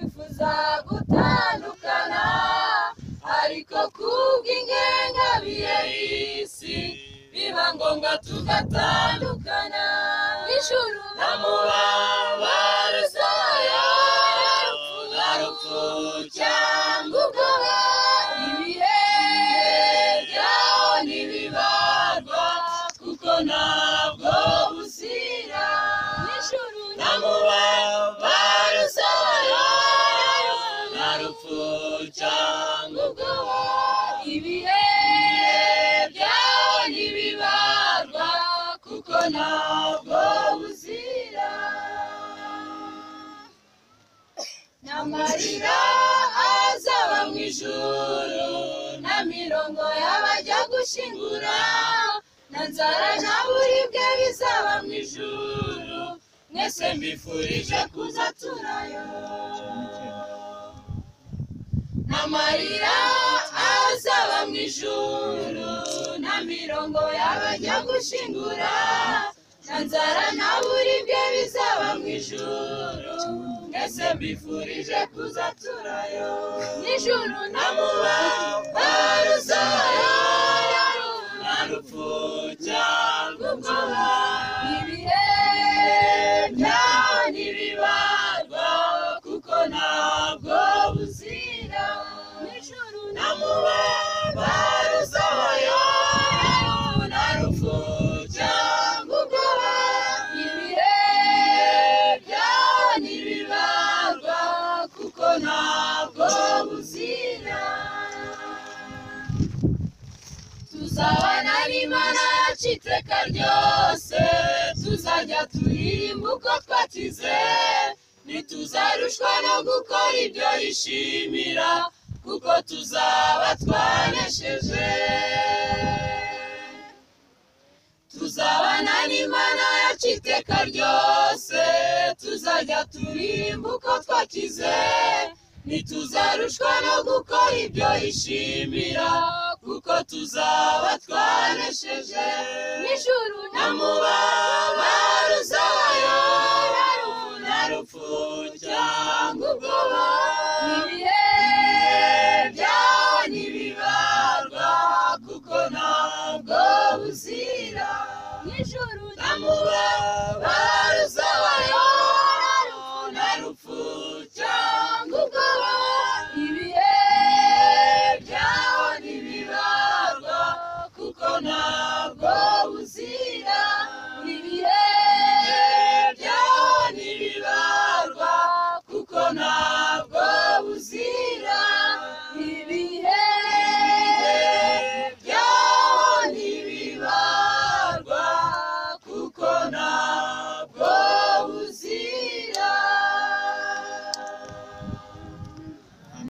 bifuza gutandukana ariko kubw'ingengabihe y'isi biba ngombwa tugatandukana ijuru na mubabaro urupfu cyangwa ubwoba ibihe byaho ntibibarwa kuko ntabwo buzira n'ijuru na mubabaro zayo nta rupfu cyangwa ubwoba ibihe byaho ntibibarwa kuko ntabwo buzira n'amarira azaba mu ijuru na mirongo y'abajya gushyingura na nzara nta buribwe bizaba mu ijuru mwese mbifurije kuza turayo n'amarira azaba mu ijuru na mirongo y'abajya gushyingura na nzara nta buribwe bizaba mu ijuru mwese mbifurije kuza turayo nijoro na mubabaro zayo nta rupfu cyangwa ubwoba ibihe byaho ntibibarwa kuko ntabwo buzira nijoro na mubabaro zayo nta rupfu cyangwa ubwoba ibihe byaho ntibibarwa kuko ntabwo buzira tuzabana n'imana yacu iteka ryose tuzajya turirimba uko twatize ntituzarushwa no gukora ibyo yishimira kuko tuzaba twanesheje tuzabana n'imana yacu iteka ryose tuzajya turirimba uko twakize ntituzarushwa no gukora ibyo yishimira kuko tuzaba twanesheje n'ijuru na mubabaro zayo nta rupfu cyangwa